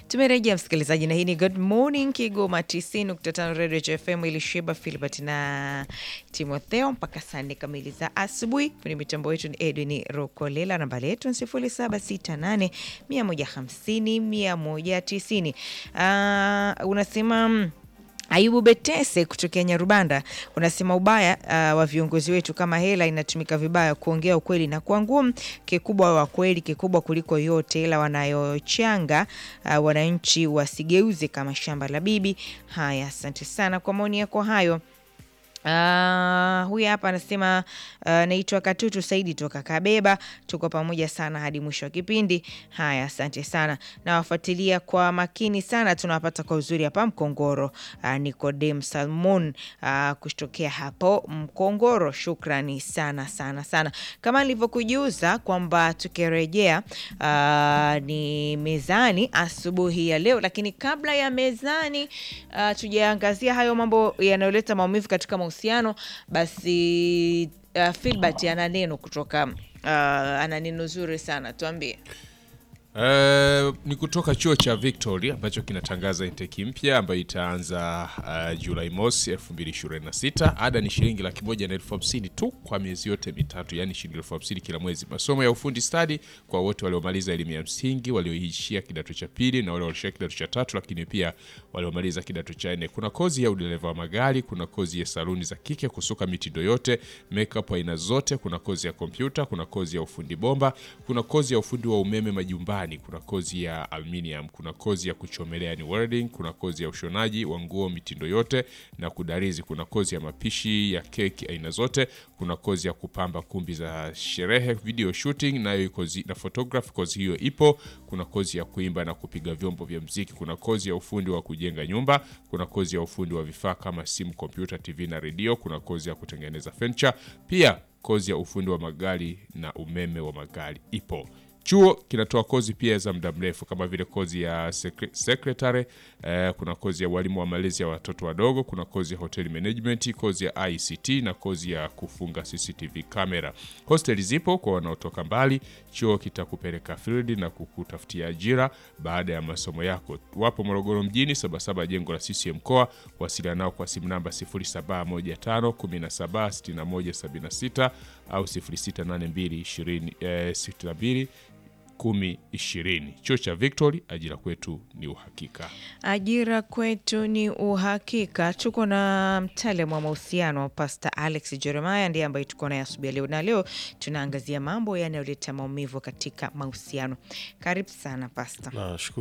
Tumerejea msikilizaji, na hii ni Good Morning Kigoma 90.5 Radio FM ilishiba Filbert na Timotheo mpaka saa nne kamili za asubuhi. Kwenye mitambo yetu ni Edwin Rokolela, nambari yetu ni 0768 150 190. Uh, unasema mm, Ayubu Betese kutokea Nyarubanda unasema ubaya uh, wa viongozi wetu kama hela inatumika vibaya, kuongea ukweli na kuwa ngumu. Kikubwa wa kweli, kikubwa kuliko yote, ila wanayochanga uh, wananchi wasigeuze kama shamba la bibi. Haya, asante sana kwa maoni yako hayo. Uh, huyu hapa anasema uh, naitwa Katutu Saidi toka Kabeba, tuko pamoja sana hadi mwisho wa kipindi. Haya, asante sana, nawafuatilia kwa makini sana, tunawapata kwa uzuri hapa Mkongoro. Uh, Nicodem Salmon uh, kutokea hapo Mkongoro, shukrani sana sana sana. Kama nilivyokujuza kwamba tukirejea uh, ni mezani asubuhi ya leo, lakini kabla ya mezani uh, tujaangazia hayo mambo yanayoleta maumivu katika mahusiano basi uh, Filbert ana neno kutoka uh, ana neno zuri sana tuambie. Uh, ni kutoka chuo cha Victory ambacho kinatangaza intake mpya ambayo itaanza uh, Julai mosi 2026. Ada ni shilingi laki moja na elfu hamsini tu kwa miezi yote mitatu, yani shilingi elfu hamsini kila mwezi. Masomo ya ufundi stadi kwa wote waliomaliza elimu ya msingi, walioishia kidato cha pili na wale walioishia kidato cha tatu, lakini pia waliomaliza kidato cha nne. Kuna kozi ya udereva wa magari, kuna kozi ya saluni za kike, kusuka mitindo yote, makeup aina zote, kuna kozi ya kompyuta, kuna kozi ya ufundi bomba, kuna kozi ya ufundi wa umeme majumbani kuna kozi ya aluminium, kuna kozi ya kuchomelea ni welding, kuna kozi ya ushonaji wa nguo mitindo yote na kudarizi, kuna kozi ya mapishi ya keki aina zote, kuna kozi ya kupamba kumbi za sherehe, video shooting nayo kozi na photography, kozi hiyo ipo. Kuna kozi ya kuimba na kupiga vyombo vya mziki, kuna kozi ya ufundi wa kujenga nyumba, kuna kozi ya ufundi wa vifaa kama simu, kompyuta, TV na redio, kuna kozi ya kutengeneza furniture, pia kozi ya ufundi wa magari na umeme wa magari ipo. Chuo kinatoa kozi pia za muda mrefu kama vile kozi ya sekre, secretary eh, kuna kozi ya walimu wa malezi ya watoto wadogo, kuna kozi ya hotel management, kozi ya ICT na kozi ya kufunga CCTV kamera. Hosteli zipo kwa wanaotoka mbali. Chuo kitakupeleka field na kukutafutia ajira baada ya masomo yako. Wapo Morogoro mjini, Sabasaba, jengo la CCM mkoa. Wasiliana nao kwa simu namba 0715 17 61 76 au 0682 20 eh, 62 kumi ishirini. Chuo cha Victory, ajira kwetu ni uhakika. Ajira kwetu ni uhakika. Tuko na mtaalamu wa mahusiano Pastor Alex Jeremiah, ndiye ambaye tuko naye asubuhi leo, na leo tunaangazia mambo yanayoleta maumivu katika mahusiano. Karibu sana Pastor. Nashukuru.